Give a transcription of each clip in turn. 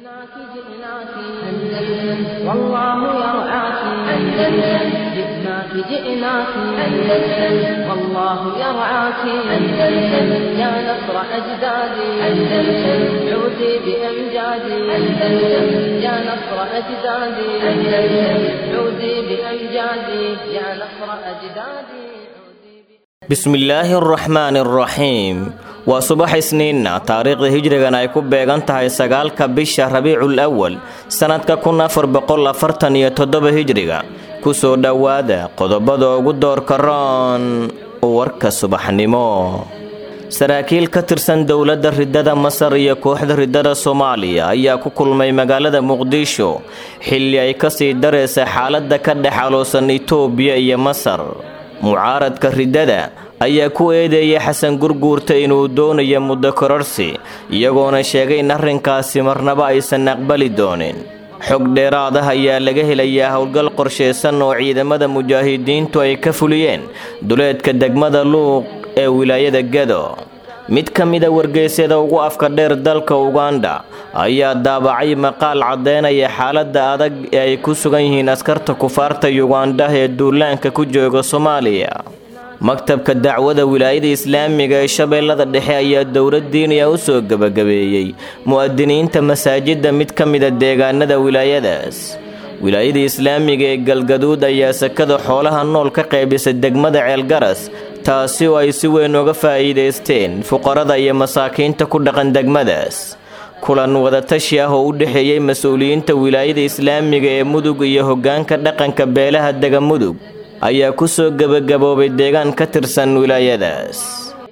جئناك جئناك أندلس والله يرعاك أندلس جئناك جئناك أندلس والله يرعاك أندلس يا نصر أجدادي أندلس عودي بأمجادي أندلس يا نصر أجدادي أندلس عودي بأمجادي يا نصر أجدادي bismillaahi araxmaani araxiim waa subax isniinna taariikhda hijrigan ay ku beegan tahay sagaalka bisha rabiicul awal sannadka kun afar boqol afartan iyo toddoba hijriga kusoo dhowaada qodobada ugu doorka roon warka subaxnimo saraakiil ka tirsan dowladda ridada masar iyo kooxda ridada soomaaliya ayaa ku kulmay magaalada muqdisho xilli ay kasii daraysa xaaladda ka dhex aloosan itoobiya iyo masar mucaaradka ridada ayaa ku eedeeyay xasan gurguurta inuu doonayo muddo kororsi iyagoona sheegay in arrinkaasi marnaba aysan aqbali doonin xog dheeraad ah ayaa laga helayaa howlgal qorshaysan oo ciidamada mujaahidiintu ay ka fuliyeen duleedka degmada luuq ee wilaayada gado mid ka mida wargeysyada ugu afka dheer dalka uganda ayaa daabacay maqaal caddeynaya xaaladda adag ee ay ku sugan yihiin askarta kufaarta yugandha ee duulaanka ku jooga soomaaliya maktabka dacwada wilaayada islaamiga ee shabeellada dhexe ayaa dowlad diiniya u soo gebagabeeyey mu'adiniinta masaajidda mid ka mida deegaanada wilaayadaas wilaayada islaamiga ee galgaduud ayaa sakada xoolaha nool ka qaybisay degmada ceelgaras taasi oo ay si weyn uga faa'iidaysteen fuqarada iyo masaakiinta ku dhaqan degmadaas kulan wadatashi ah oo u dhexeeyey mas-uuliyiinta wilaayada islaamiga ee mudug iyo hoggaanka dhaqanka beelaha dega mudug ayaa ku soo gebagaboobay deegaan ka tirsan wilaayadaas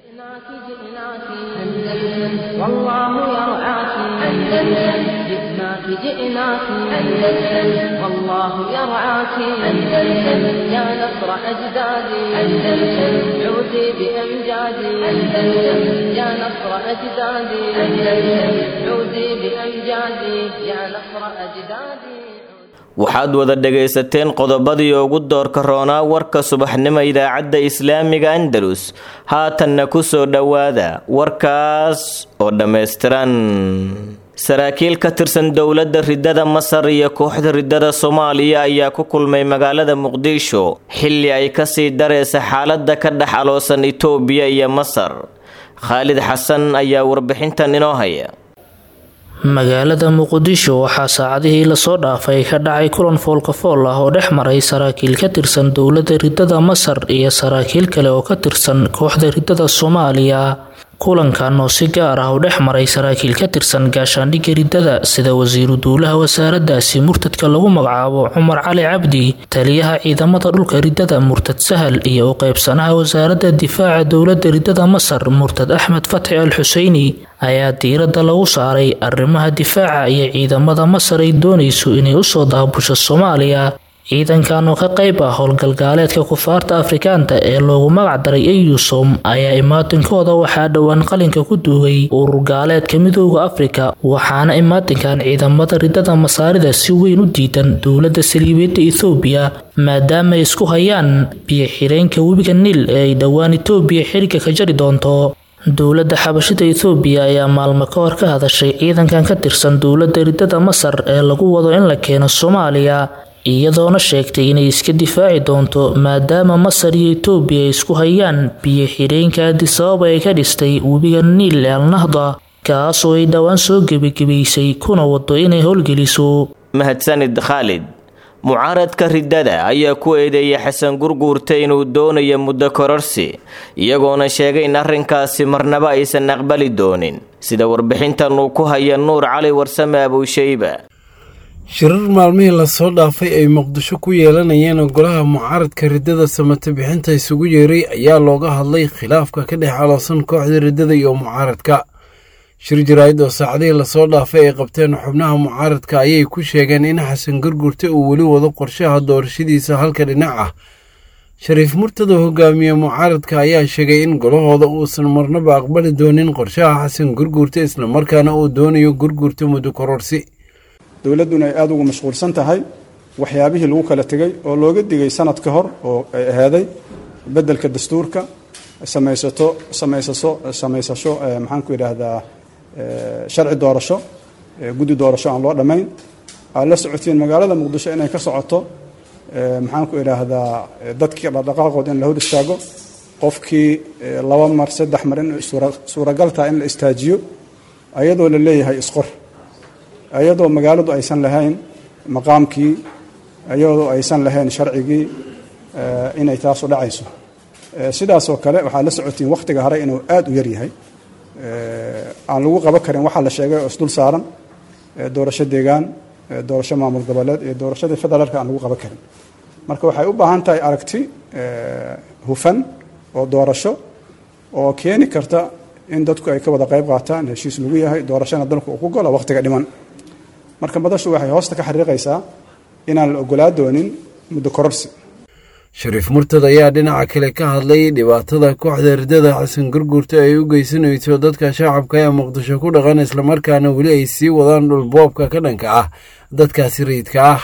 جئناك جئناك أندلس والله يرعاك أندلس يا نصر أجدادي أندلس عودي بأمجادي أندلس يا نصر أجدادي أندلس عودي بأمجادي يا نصر أجدادي waxaad wada dhegaysateen qodobadii ugu doorka roonaa warka subaxnimo idaacadda islaamiga andalus haatanna ku soo dhowaada warkaas oo dhammaystiran saraakiil ka tirsan dowladda ridada masar iyo kooxda ridada soomaaliya ayaa ku kulmay magaalada muqdisho xilli ay kasii daraysa xaaladda ka dhex aloosan itoobiya iyo masar khaalid xasan ayaa warbixintan inoo haya magaalada muqdisho waxaa saacadihii lasoo dhaafay ka dhacay kulan foolkafool ah oo dhex maray saraakiil ka tirsan dowladda ridada masar iyo saraakiil kale oo ka tirsan kooxda ridada soomaaliya kulankan oo si gaar ah u dhex maray saraakiil ka tirsan gaashaandhigga ridada sida wasiiru duulaha wasaaradaasi murtadka lagu magacaabo cumar cali cabdi taliyaha ciidamada dhulka ridada murtad sahal iyo u qeybsanaha wasaaradda difaaca dowladda ridada masar murtad axmed fatxi al xuseyni ayaa diiradda lagu saaray arrimaha difaaca iyo ciidamada masar ay doonayso inay usoo daabusho soomaaliya ciidankan oo ka qayb ah howlgalgaaleedka kufaarta afrikaanta ee loogu magac daray eyusom ayaa imaatinkooda waxaa dhowaan qalinka ku duugay urur gaaleedka midooda afrika waxaana imaatinkan ciidamada ridada masaarida si weyn u diidan dowladda saliibeedda ethoobiya maadaama ay isku hayaan biyo xireenka webiga niil ee ay dhowaan etoobiya xiriga ka jari doonto dowladda xabashida ethoobiya ayaa maalmo ka hor ka hadashay ciidankan ka tirsan dowladda ridada masar ee lagu wado in la keeno soomaaliya iyadoona sheegtay inay iska difaaci doonto maadaama masar iyo etoobiya ay isku hayaan biyo xireenka adisababa ay ka dhistay webiga niil ee alnahda kaasoo ay dhowaan soo gebagebaysay kuna wado inay howlgeliso mahadsanid khaalid mucaaradka ridada ayaa ku eedeeyay xasan gurguurta inuu doonayo muddo kororsi iyagoona sheegay in arrinkaasi marnaba aysan aqbali doonin sida warbixintan uu ku haya nuur cali warsame abuushayba shirar maalmihii lasoo dhaafay ay muqdisho ku yeelanayeen golaha mucaaradka ridada samate bixinta isugu yeeray ayaa looga hadlay khilaafka ka dhex aloosan kooxda ridada iyo mucaaradka shir jaraa'id oo saacadihii lasoo dhaafay ay qabteen xubnaha mucaaradka ayay ku sheegeen in xasan gurgurta uu weli wado qorshaha doorashadiisa halka dhinac ah shariif murtada hogaamiye mucaaradka ayaa sheegay in golahooda uusan marnaba aqbali doonin qorshaha xasan gurgurta islamarkaana uu doonayo gurgurta muddo kororsi dowladduna ay aada ugu mashquulsan tahay waxyaabihii lagu kala tegey oo looga digay sanad ka hor oo ay ahaaday beddelka dastuurka samaysato samaysaso samaysasho maxaan ku yidhaahdaa sharci doorasho guddi doorasho aan loo dhammayn aad la socotiin magaalada muqdisho inay ka socoto maxaan ku idhaahdaa dadkii dhaqdhaqaaqooda in la hor istaago qofkii laba mar saddex mar in suuragal taha in la istaajiyo ayadoo la leeyahay isqor ayadoo magaaladu aysan lahayn maqaamkii ayadoo aysan lahayn sharcigii inay taasu dhacayso sidaasoo kale waxaad la socotiin wakhtiga hore inuu aada u yar yahay aan lagu qaban karin waxaa la sheegay oo isdul saaran doorasho deegaan doorasho maamul goboleed iyo doorashadii federaalka aan lagu qaban karin marka waxay u baahan tahay aragti hufan oo doorasho oo keeni karta in dadku ay ka wada qayb qaataan heshiis lagu yahay doorashana dalku uu ku golo wakhtiga dhiman marka madashu waxay hoosta ka xariiqaysaa inaan la ogolaa doonin muddo kororsi shariif murtad ayaa dhinaca kale ka hadlay dhibaatada kooxda ridada xasan gurgurta ay u geysanayso dadka shacabka ee muqdisho ku dhaqan islamarkaana weli ay sii wadaan dhulboobka ka dhanka ah dadkaasi rayidka ah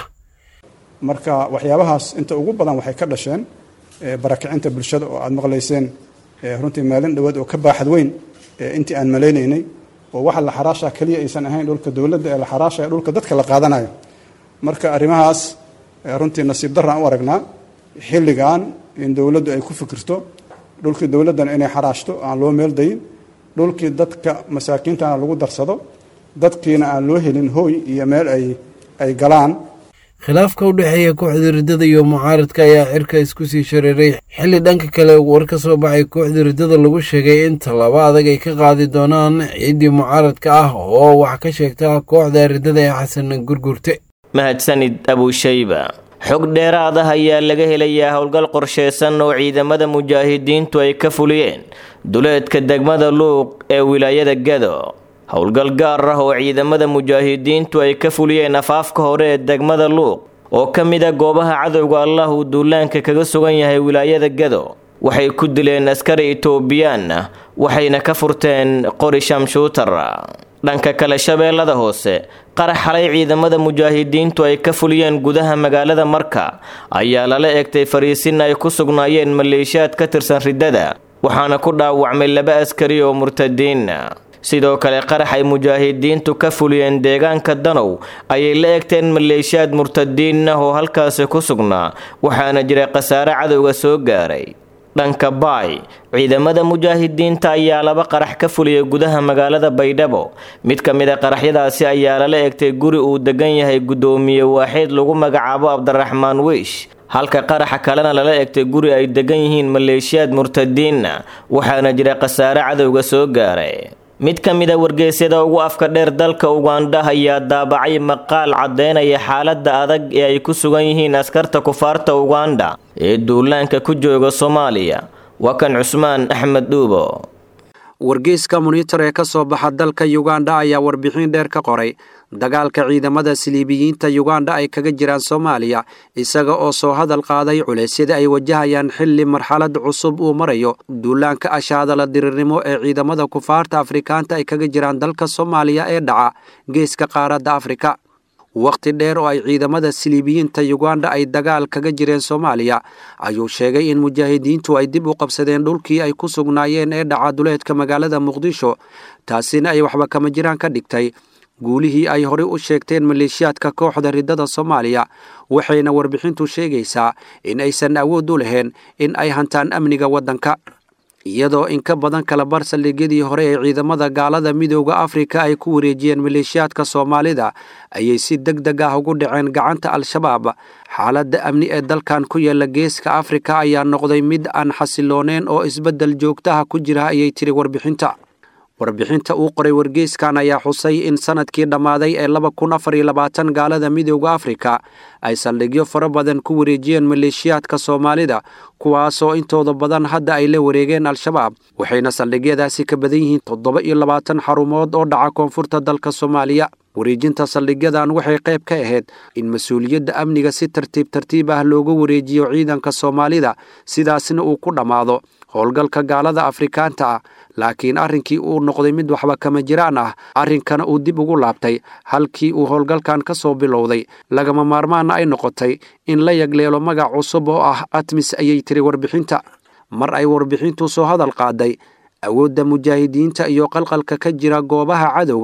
marka waxyaabahaas inta ugu badan waxay ka dhasheen barakicinta bulshada oo aad maqlayseen runtii maalin dhowaad oo ka baaxad weyn intii aan malaynaynay oo waxa la xaraashaa keliya aysan ahayn dhulka dowladda ee la xaraashaya dhulka dadka la qaadanayo marka arrimahaas runtii nasiib daraan u aragnaa xilligan in dowladdu ay ku fikirto dhulkii dowladdan inay xaraashto aan loo meel dayin dhulkii dadka masaakiintana lagu darsado dadkiina aan loo helin hooy iyo meel ay ay galaan khilaafka u dhexeeya kooxda riddada iyo mucaaradka ayaa cirka isku sii shareeray xilli dhanka kale war ka soo baxay kooxda riddada lagu sheegay in tallaabo adag ay ka qaadi doonaan ciiddii mucaaradka ah oo wax ka sheegta kooxda riddada ee xasan gurgurte mahadsanid abushayba xog dheeraad ah ayaa laga helayaa howlgal qorsheysan oo ciidamada mujaahidiintu ay ka fuliyeen duleedka degmada luuq ee wilaayada gado howlgal gaar ah oo ciidamada mujaahidiintu ay ka fuliyeen afaafka hore ee degmada luuq oo ka mid a goobaha cadowga allah uu duulaanka kaga sugan yahay wilaayada gado waxay ku dileen askari itoobiyaan ah waxayna ka furteen qori shamshuutar dhanka kale shabeellada hoose qarax xalay ciidamada mujaahidiintu ay ka fuliyeen gudaha magaalada marka ayaa lala egtay fariisin ay ku sugnaayeen maleeshiyaad ka tirsan riddada waxaana ku dhaawacmay laba askari oo murtadiina sidoo kale qarax ay mujaahidiintu ka fuliyeen deegaanka danow ayay la egteen maleeshiyaad murtadiin ah oo halkaasi ku sugnaa waxaana jira khasaare cadowga soo gaaray dhanka baay ciidamada mujaahidiinta ayaa laba qarax ka fuliyay gudaha magaalada baydhabo mid ka mid a qaraxyadaasi ayaa lala egtay guri uu degan yahay guddoomiye waaxeed lagu magacaabo cabdiraxmaan wiish halka qaraxa kalena lala egtay guri ay degan yihiin maleeshiyaad murtadiinna waxaana jira khasaare cadowga soo gaaray mid ka mid a wargeysyada ugu afka dheer dalka ugandha ayaa daabacay maqaal caddeynaya xaaladda adag ee ay ku sugan yihiin askarta kufaarta ugandha ee duulaanka ku jooga soomaaliya waa kan cusmaan axmed dhuubo wargeyska monitor ee ka soo baxa dalka yugandha ayaa warbixin dheer ka qoray dagaalka ciidamada siliibiyiinta yugandha ay kaga jiraan soomaaliya isaga oo soo hadal qaaday culeysyada ay wajahayaan xilli marxalad cusub uu marayo duulaanka ashaadala dirirnimo ee ciidamada kufaarta afrikaanta ay kaga jiraan dalka soomaaliya ee dhaca geeska qaaradda afrika wakhti dheer oo ay ciidamada siliibiyiinta yugandha ay dagaal kaga jireen soomaaliya ayuu sheegay in mujaahidiintu ay dib u qabsadeen dhulkii ay ku sugnaayeen ee dhaca duleedka magaalada muqdisho taasina ay waxba kama jiraan ka dhigtay guulihii ay horey u sheegteen maleeshiyaadka kooxda riddada soomaaliya waxayna warbixintu sheegaysaa in aysan awood u lahayn in ay hantaan amniga waddanka iyadoo in ka badan kala bar saldhigyadii hore ee ciidamada gaalada midooda afrika ay ku wareejiyeen maleeshiyaadka soomaalida ayay si deg deg ah ugu dhaceen gacanta al-shabaab xaaladda amni ee dalkan ku yaala geeska afrika ayaa noqday mid aan xasilooneen oo isbeddel joogtaha ku jira ayay tiri warbixinta warbixinta uu qoray wargeyskan ayaa xusay in sanadkii dhammaaday ee laba kun afar iyo labaatan gaalada midooda afrika ay saldhigyo fara badan ku wareejiyeen maleeshiyaadka soomaalida kuwaasoo intooda badan hadda ay la wareegeen al-shabaab waxayna saldhigyadaasi ka badan yihiin toddoba iyo labaatan xarumood oo dhaca koonfurta dalka soomaaliya wareejinta saldhigyadan waxay qayb ka ahayd in mas-uuliyadda amniga si tartiib tartiib ah looga wareejiyo ciidanka soomaalida sidaasna uu ku dhammaado howlgalka gaalada afrikaanta ah laakiin arrinkii uu noqday mid waxba kama jiraan ah arrinkana uu dib ugu laabtay halkii uu howlgalkan ka soo bilowday lagama maarmaana ay noqotay in la yagleelo magac cusub oo ah atmis ayay tiri warbixinta mar ay warbixintu soo hadal qaaday awoodda mujaahidiinta iyo qalqalka ka jira goobaha cadowga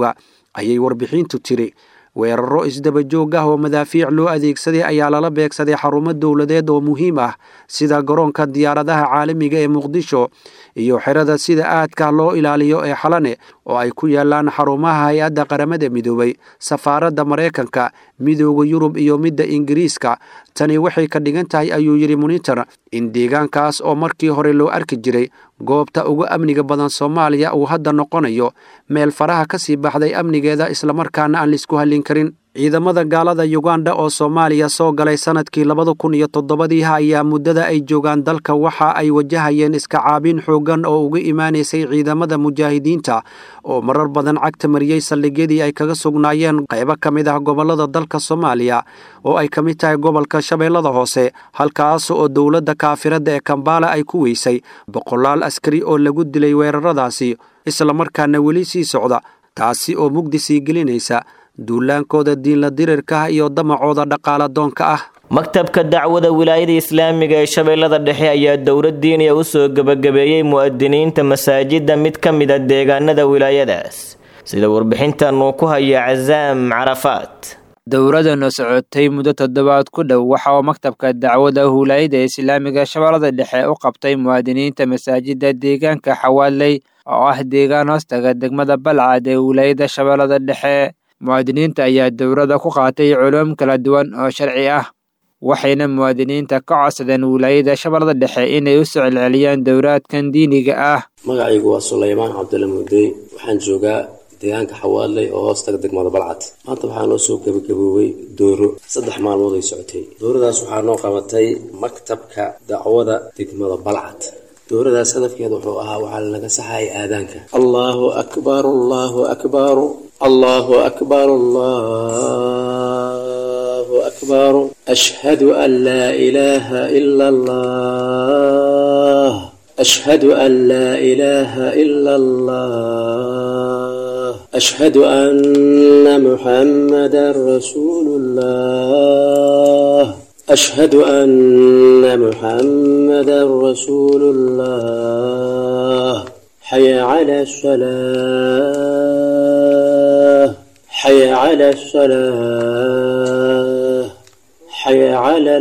ayay warbixintu tiri weeraro isdaba joog ah oo madaafiic loo adeegsaday ayaa lala beegsaday xarumo dowladeed oo muhiim ah sida garoonka diyaaradaha caalamiga ee muqdisho iyo xerada sida aadka loo ilaaliyo ee xalane oo ay ku yaalaan xarumaha hay-adda qaramada midoobay safaaradda maraykanka midooda yurub iyo midda ingiriiska tani waxay ka dhigan tahay ayuu yidhi munitor in deegaankaas oo markii hore loo arki jiray goobta ugu amniga badan soomaaliya uu hadda noqonayo meel faraha ka sii baxday amnigeeda islamarkaana aan laisku hallin karin ciidamada gaalada yuganda oo soomaaliya soo galay sanadkii labada kun iyo toddobadiiha ayaa muddada ay joogaan dalka waxa ay wajahayeen iska caabin xooggan oo uga imaanaysay ciidamada mujaahidiinta oo marar badan cagta mariyey saldhigyadii ay kaga sugnaayeen qaybo ka mid ah gobollada dalka soomaaliya oo ay ka mid tahay gobolka shabeellada hoose halkaas oo dowladda kaafiradda ee kambaala ay ku weysay boqolaal askari oo lagu dilay weeraradaasi islamarkaana weli sii socda taasi oo mugdi sii gelinaysa duulaankooda diinla dirirka iyo damacooda dhaqaaladoonka ah maktabka dacwada wilaayada islaamiga ee shabeellada dhexe ayaa dowlad diiniya u soo gebagabeeyey mu'adiniinta masaajidda mid ka mid a deegaanada wilaayadaas sida warbixintan uu ku haya casaam carafaat dowladana socotay muddo toddobaad ku dhow waxa uu maktabka dacwada wilaayada islaamiga shabeellada dhexe u qabtay muwaadiniinta masaajidda deegaanka xawaaley oo ah deegaan hoostaga degmada balcad ee wilaayada shabeellada dhexe muwaadiniinta ayaa dowladda ku qaatay culuum kala duwan oo sharci ah waxayna muwaadiniinta ka codsadeen wilaayada shabeellada dhexe inay u soo celceliyaan dowlaadkan diiniga ah magacaygu waa sulaymaan cabdulla mudey waxaan joogaa deegaanka xawaaley oo hoostaga degmada balcad maanta waxaa noo soo gebagaboobay dooro saddex maalmood ay socotay dooradaas waxaa noo qabatay maktabka dacwada degmada balcad dooradaas hadafkeeda wuxuu ahaa waxaa lanaga saxayay aadaanka allahu akbar allahu akbar allahu akbar allahu akbar ashhadu an laa ilaaha ila allah ashhadu an laa ilaaha ila allah ashhadu anna muxammadan rasuulu llah أشهد أن محمدا رسول الله حي على الصلاة حي على الصلاة حي على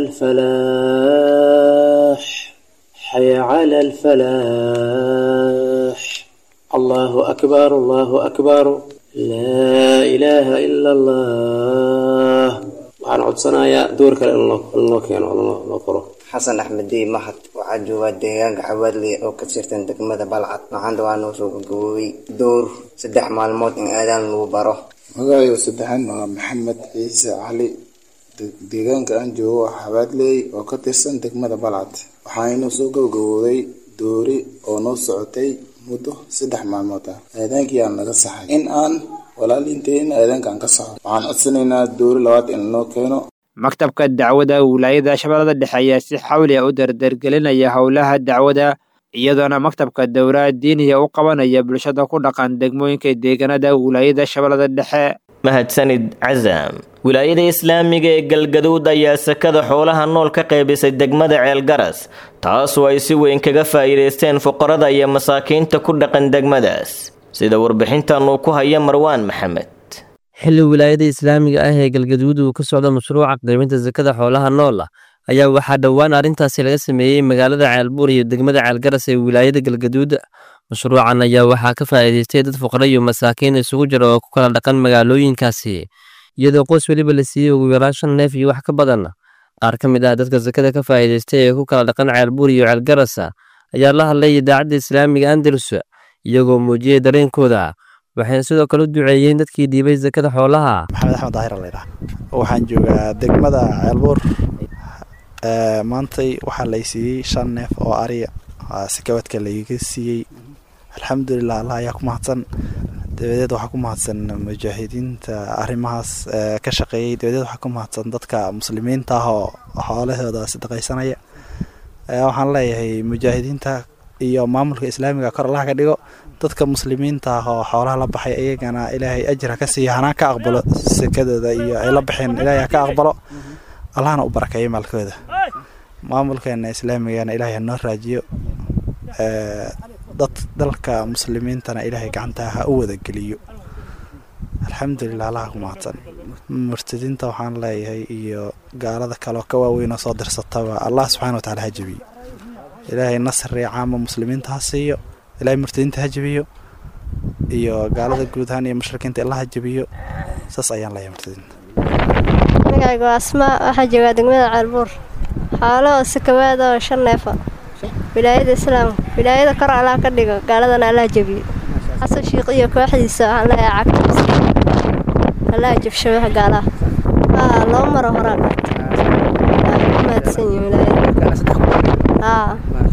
الفلاح حي على الفلاح الله أكبر الله أكبر لا إله إلا الله waxaan codsanayaa door kale in loo keeno loo qoro xasan axmed dey mahad waxaa joogaa deegaanka xawaadley oo ka tirsan degmada balcad maxaanta waa noo soo gagaboobay door saddex maalmood in aadaan lagu baro magacayga saddexaad waa maxamed ciise cali deegaanka aan joogo waa xawaadley oo ka tirsan degmada balcad waxaanoo soo gabagabooday doori oo noo socotay muddo saddex maalmood ah aadaankii aan naga saxay in aan walaaliinteen aadaankaan ka saxo waxaan codsanaynaa doori labaad in lanoo keeno maktabka dacwada wilaayada shabeellada dhexe ayaa si xawli a u dardargelinaya howlaha dacwada iyadoona maktabka dowlaha diiniya u qabanaya bulshada ku dhaqan degmooyinka deegaanada wilaayada shabeellada dhexe mahadsanid casaam wilaayada islaamiga ee galgaduud ayaa sakada xoolaha nool ka qaybisay degmada ceelgaras taasoo ay si weyn kaga faa'iidaysteen fuqarada iyo masaakiinta ku dhaqan degmadaas sida warbixintan uu ku haya marwaan maxamed xilli wilaayada islaamiga ah ee galgaduud uu ka socdo mashruuca qaybinta sakada xoolaha nool ah ayaa waxaa dhowaan arrintaasi laga sameeyey magaalada ceelbuur iyo degmada ceelgaras ee wilaayada galgaduud mashruucan ayaa waxaa ka faa'iidaystay dad fuqara iyo masaakiin isugu jira oo ku kala dhaqan magaalooyinkaasi iyadoo qoys weliba la siiyey ugu yaraan shan neef iyo wax ka badan qaar ka mid ah dadka sakada ka faa'iidaystay ee ku kala dhaqan ceelbuur iyo ceelgaras ayaa la hadlay idaacadda islaamiga andalus iyagoo muujiyey dareenkooda waxayna sidoo kale u duceeyeen dadkii dhiibay sakada xoolaha maxamed axmed daahir laydhaha waxaan joogaa degmada ceelbuur maantay waxaa lay siiyey shan neef oo ariya sakawadka layga siiyey alxamdulilah allah ayaa ku mahadsan dabadeed waxaa ku mahadsan mujaahidiinta arrimahaas ka shaqeeyey dabadeed waxaa ku mahadsan dadka muslimiinta ah oo xoolahooda sadaqaysanaya waxaan leeyahay mujaahidiinta iyo maamulka islaamiga kor allaha ka dhigo dadka muslimiinta ah oo xoolaha la baxay iyagana ilaahay ajir ha ka siiyo hanaa ka aqbalo sekadooda iyo ay la baxeen ilaahay ha ka aqbalo allahna u barakeeyo maalkooda maamulkeena islaamigana ilaahay ha noo raajiyo dad dalka muslimiintana ilaahay gacanta ha u wada geliyo alxamdulilah allaha ku mahadsan murtadiinta waxaan leeyahay iyo gaalada kaleoo ka waaweyn oo soo dirsataba allah subxana wa tacala ha jebiyo ilaahay nasri caama muslimiinta ha siiyo ilaahay murtadiinta ha jebiyo iyo gaalada guud ahaan iyo mushrikiinta allah ha jebiyo saas ayaan leeyahay murtadiinta magacayga waa asmaa waxaa joogaa degmada ceelbuur xaalo oo sakawaada oo shan neefa wilaayada islaamka wilaayada kor allah ka dhigo gaaladana allah jebiyo xasan shiiq iyo kooxdiisa waxaan leeyahay cagta allah jabsho wax gaalaha haa laba maro horaan ku mahadsan yihin wilaayada haa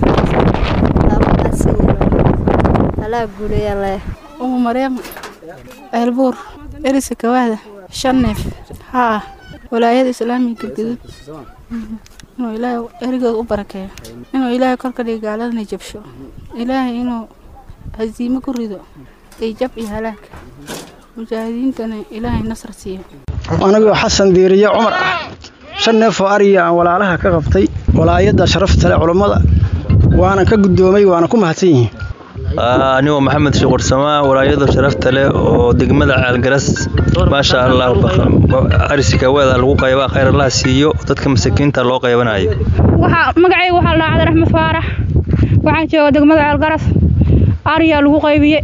haa ku mahadsan yihin allah guuleeyaan leeyahay umu maryam ceelbuur erisa kawaada shan neef haa walaayada islaamiga galgaduud inuu ilaahay erigooda u barakeeyo inuu ilaahay kor ka dhigo gaaladana jabsho ilaahay inuu hasiimo ku rido iyo jab iyo halaag mujaahidiintana ilaahay nasr siiyo anigoo xasan diiriye cumar ah shan neef oo ariya aan walaalaha ka qabtay walaayadda sharafta leh culummada waana ka guddoomay waana ku mahadsan yihiin anigoo maxamed shuqursamaa walaayada sharafta leh oo degmada caalgaras maasha allah arisikaweeda lagu qaybaa khayr allah siiyo dadka masakiinta loo qaybanayo magacayga waxaa la dhacday raxmed faarax waxaan jooga degmada caalgaras ariyaa lagu qaybiye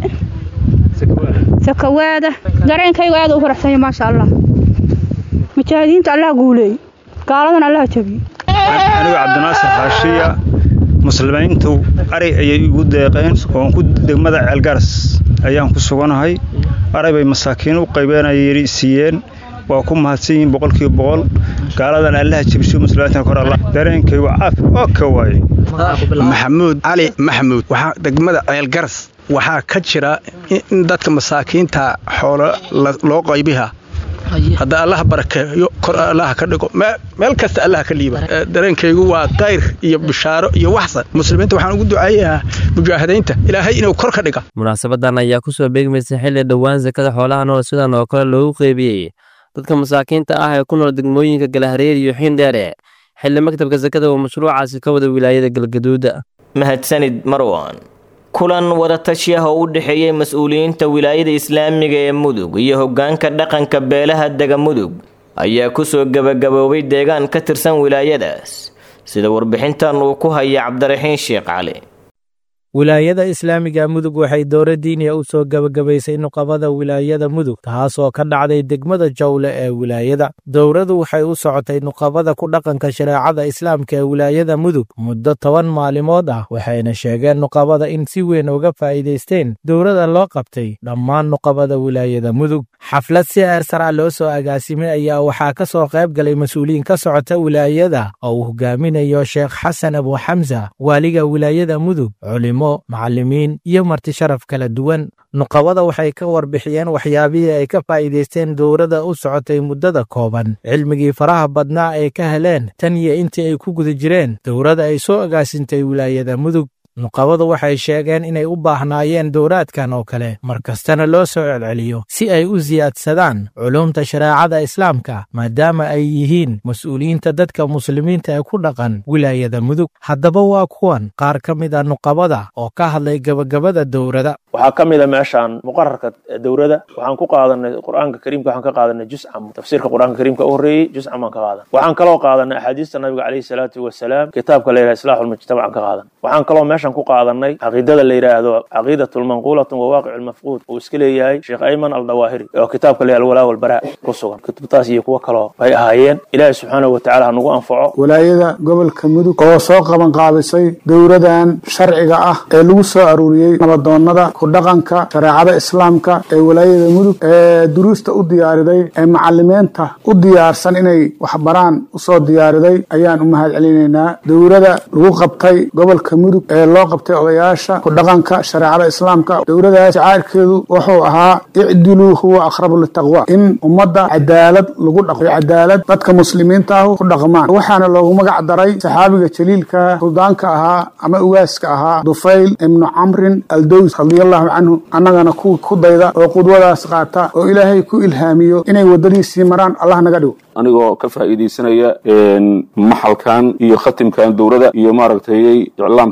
sakawaada dareenkayga aad u faraxsanya maasha allah mujaahidiinta allah guuleey gaaladan allah jabiyo anigoo cabdinaasir xaashiya muslimiintu ari ayay igu deeqeen oon ku degmada ceelgaras ayaan ku suganahay ari bay masaakiin u qaybeenay siiyeen waa ku mahadsan yihiin boqolkiiba boqol gaaladan allaha jebisho muslimiinta kor allah dareenkaygu caafi oo ka waaye maxamuud cali maxamuud waxaa degmada ceelgaras waxaa ka jira in dadka masaakiinta xoolo loo qaybiha hadda allaha barakeeyo kor allaha ka dhigo meel kasta allaha ka liiba dareenkaygu waa kayr iyo bishaaro iyo waxsan muslimiinta waxaan ugu duceeyahaa mujaahidiinta ilaahay inuu kor ka dhiga munaasabadan ayaa ku soo beegmaysa xilli dhowaan sakada xoolaha nool sidan oo kale loogu qeybiyey dadka masaakiinta ah ee ku nool degmooyinka galahareer iyo xiindheere xilli maktabka sakada uu mashruucaasi ka wada wilaayada galgaduuda mahadsanid marwan kulan wadatashiah oo u dhexeeyey mas-uuliyiinta wilaayada islaamiga ee mudug iyo hoggaanka dhaqanka beelaha dega mudug ayaa kusoo gebagaboobay deegaan ka tirsan wilaayadaas sida warbixintan uu ku haya cabdiraxiin sheekh cali wilaayada islaamiga mudug waxay dowra diiniya u soo gebagabaysay nuqabada wilaayada mudug taasoo ka dhacday degmada jawle ee wilaayada dowradu waxay u socotay nuqabada ku dhaqanka shareecada islaamka ee wilaayada mudug muddo toban maalimood ah waxayna sheegeen nuqabada in si weyn uga faa'iidaysteen dowrada loo qabtay dhammaan nuqabada wilaayada mudug xaflad si eersara loo soo agaasimay ayaa waxaa ka soo qayb galay mas-uuliyiin ka socota wilaayada oo uu hogaaminayo sheekh xasan abu xamsa waaliga wilaayada mudug culimo macallimiin iyo marti sharaf kala duwan nuqabada waxay ka warbixiyeen waxyaabihii ay ka faa'iidaysteen dowrada u socotay muddada kooban cilmigii faraha badnaa ay ka heleen tan iyo intii ay ku guda jireen dowrada ay soo agaasintay wilaayada mudug nuqabadu waxay sheegeen inay u baahnaayeen dowraadkan oo kale mar kastana loo soo celceliyo si ay u siyaadsadaan culumta shareecada islaamka maadaama ay yihiin mas-uuliyiinta dadka muslimiinta ee ku dhaqan wilaayada mudug haddaba waa kuwan qaar ka mid a nuqabada oo ka hadlay gebagabada dowrada waxaa ka mid a meeshaan muqararka dowrada waxaan ku qaadanay qur-aanka kariimka waxaan ka qaadanay juscam tafsiirka qur-aanka kariimka u horreeyey juscam baan ka qaadan waxaan kaloo qaadanay axaadiista nabiga caleyhi salaatu wasalaam kitaabka la yidhaha islaaxu lmujtamac aan ka qaadan waxaan kaloo meeshan ku qaadanay caqiidada la yidhaahdo caqiidatun manquulatun wa waaqicu lmafquud uu iska leeyahay sheekh ayman aldawaahiri oo kitaabka la yidhaha alwalaa walbaraa ku sugan kutubtaas iyo kuwo kaloo ay ahaayeen ilaahi subxaanahu watacaala ha nagu anfaco walaayada gobolka mudug oo soo qaban qaabisay dowradan sharciga ah ee lagu soo aruuriyey nabadoonnada ku dhaqanka shareecada islaamka ee walaayada mudug ee duruusta u diyaariday ee macalimiinta u diyaarsan inay waxbaraan usoo diyaariday ayaan u mahad celinaynaa dowrada lagu qabtay gobolka mudug ee loo qabtay odayaasha ku dhaqanka shareecada islaamka dowradaas jacayrkeedu wuxuu ahaa icdiluu huwa aqrabu litaqwa in ummadda cadaalad lagu dhaqo cadaalad dadka muslimiinta ah ku dhaqmaan waxaana loogu magac daray saxaabiga jaliilka suldaanka ahaa ama ugaaska ahaa dufayl ibnu camrin aldows radiallahu canhu annagana kuwa ku dayda oo qudwadaas qaata oo ilaahay ku ilhaamiyo inay waddadiisii maraan allah naga dhigo anigoo ka faa'iidaysanaya maxalkan iyo khatimkan dowladda iyo maaragtay iclaamkan maanta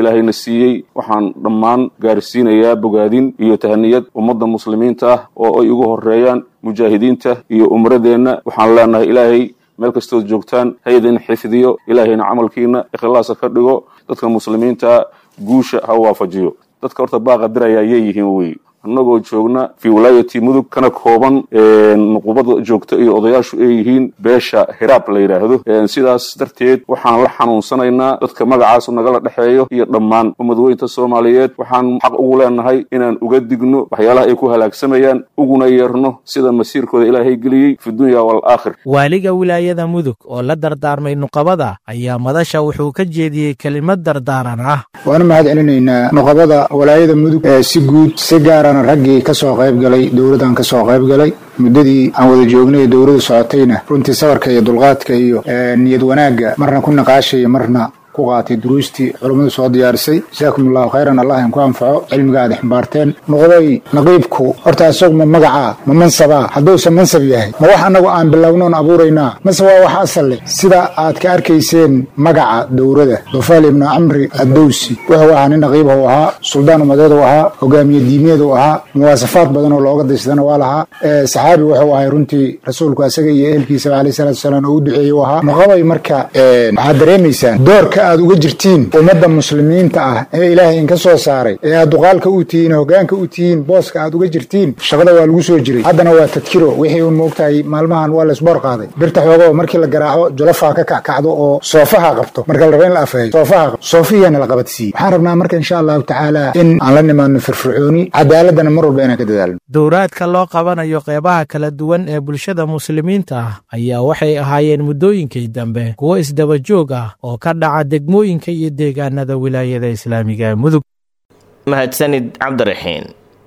ilaahayna siiyey waxaan dhammaan gaarsiinayaa bogaadin iyo tahaniyad ummadda muslimiinta ah oo ay ugu horeeyaan mujaahidiinta iyo umradeenna waxaan leenahay ilaahay meel kastood joogtaan ha idin xifdiyo ilaahayna camalkiina ikhlaasa ka dhigo dadka muslimiinta guusha ha waafajiyo dadka horta baaqa diraya ayay yihiin wey annagoo joogna fii wilaayati mudug kana kooban nuqubada joogta iyo odayaashu ay yihiin beesha hiraab la yidhaahdo sidaas darteed waxaan la xanuunsanaynaa dadka magacaas nagala dhexeeyo iyo dhammaan ummadweynta soomaaliyeed waxaan xaq ugu leenahay inaan uga digno waxyaalaha ay ku halaagsamayaan uguna yeerno sida masiirkooda ilaahay geliyey fi dunya waalaakhir waaliga wilaayada mudug oo la dardaarmay nuqabada ayaa madasha wuxuu ka jeediyey kelimad dardaaran ah waanu mahad celinaynaa nuqabada walaayada mudug ee si guud si gaarana raggii ka soo qayb galay dowladdan ka soo qayb galay muddadii aan wada joognay dowladdu socotayna runtii sabarka iyo dulqaadka iyo niyad wanaagga marna ku naqaashaya marna ku qaatay duruustii culummadu soo diyaarisay jasaakum allahu khayran allah idinku anfaco cilmiga aad ximbaarteen noqday naqiibku horta isagu ma magacaa ma mansabaa hadduusan mansab yahay ma wax annagu aan bilownoon abuuraynaa mase waa wax asal leh sida aad ka arkayseen magaca dowrada dofaal ibnu camri addowsi wuxuu ahaa nin naqiibah u ahaa suldaan umadeed u ahaa hogaamiye diimeed u ahaa muwaasafaad badan oo looga daysadana waa lahaa saxaabi wuxuu ahay runtii rasuulku asaga iyo ehelkiisaba alayh salatu wasalaam oo u duceeyey u ahaa nuqabay marka waxaad dareemaysaan doorka aad uga jirtiin ummadda muslimiinta ah ee ilaahay inka soo saaray ee aad duqaalka u tihiin hogaanka u tihiin booska aad uga jirtiin shaqada waa lagu soo jiray haddana waa tadkiro wixii uun moogtahay maalmahan waa laysboor qaaday birta xoogo markii la garaaco jolofaa ka kackacdo oo soofaha qabto marka la raba in la afeeyo soofaha qabto soofihiyaana la qabadsiiyey waxaan rabnaa marka insha allahu tacaala in aan la nimaadno firfircooni cadaaladana mar walba inaan ka dadaalno dowraadka loo qabanayo qeybaha kala duwan ee bulshada muslimiinta ah ayaa waxay ahaayeen muddooyinkii dambe kuwo isdaba joog ah oo ka dhaca degmooyinka iyo deegaanada wilaayada islaamiga ee mudug mahadsanid cabdiraxiin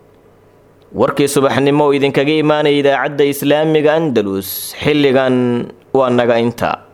warkii subaxnimo oo idinkaga imaanaya idaacadda islaamiga andalus xilligan waa naga inta